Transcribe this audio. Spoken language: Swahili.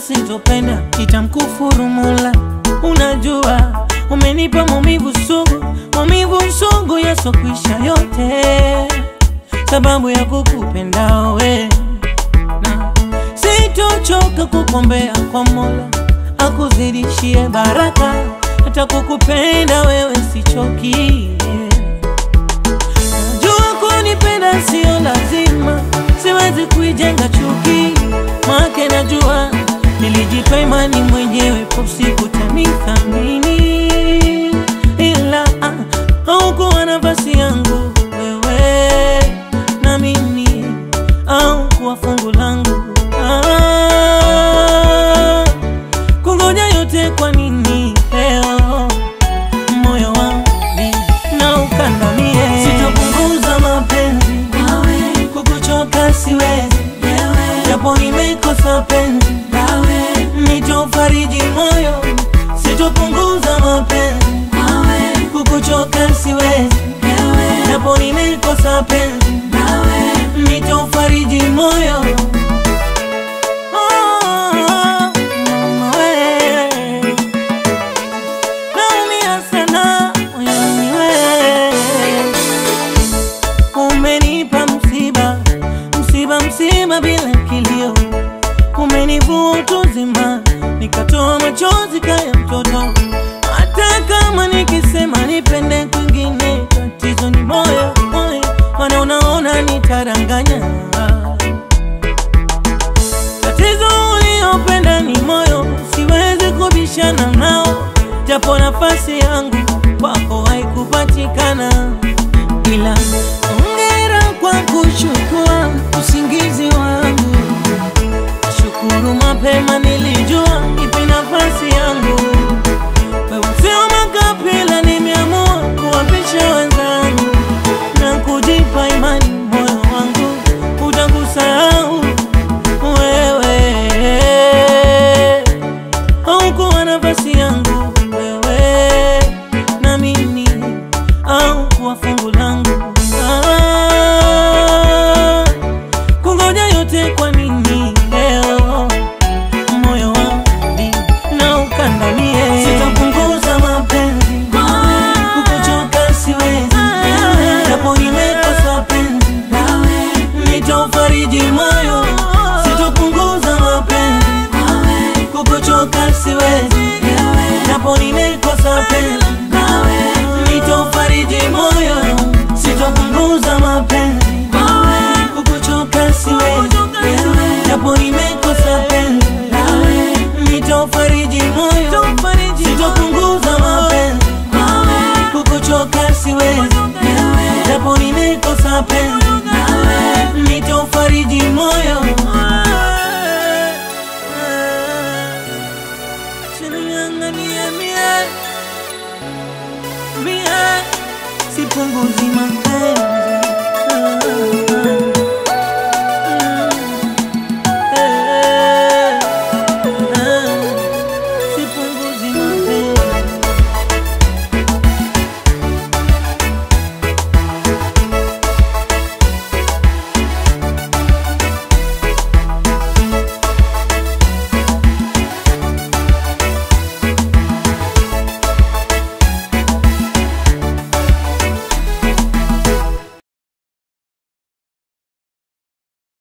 sitopenda, itamkufuru Mola. Unajua umenipa maumivu sugu, maumivu sugu yasokwisha yote, sababu ya kukupenda we na sitochoka kukombea kwa Mola akuzidishie baraka, hata kukupenda wewe sichoki. Najua kunipenda sio lazima, siwezi kuijenga chuki, make najua nilijipa imani mwenyewe, po siku tanithamini, ila ah, haukuwa nafasi yangu wewe na mimi, au kuwa fungu langu ah, kungoja yote kwa nini leo moyo wangu na ukandamie, sitapunguza mapenzi kukuchoka siwezi, japo nimekosa penzi nitofariji moyo, sitopunguza mapenzi kukuchoka siwezi, japo nimekosa penzi nitofariji moyo Oh, mama we. Naumia sana moyoni we. Umenipa msiba, msiba, msiba bila kilio, umenivua utu uzima, nikatoa machozi kaya mtoto. Hata kama nikisema nipende kwingine, tatizo ni moyo, moyo, maana unaona nitaranganya. Tatizo uliopenda ni moyo, siwezi kubishana nao, japo nafasi yangu kwako haikupatikana, ila ongera kwa kuchukua usingizi wangu. Shukuru mapema nilijua ipi nafasi yangu. Wewe sio makapila, nimeamua kuwapisha wenzangu na kujipa imani, moyo wangu utakusahau wewe. Haukuwa nafasi yangu wewe na mimi, au kuwa fungu langu ah, kungoja yote kwa nini leo moyo wangu na ukandamie, sitapunguza mapenzi kukuchoka siwezi, japo nimekosa penzi nitofariji moyo, sitopunguza mapenzi kukuchoka siwezi, japo nimekosa penzi nitofariji moyo, sitopunguza mapenzi kukuchoka siwezi, japo nimekosa penzi nitofariji moyo, sitopunguza mapenzi kukuchoka siwezi, japo nimekosa penzi nitofariji moyo. Chinianganie mie mie, sipunguzi mapenzi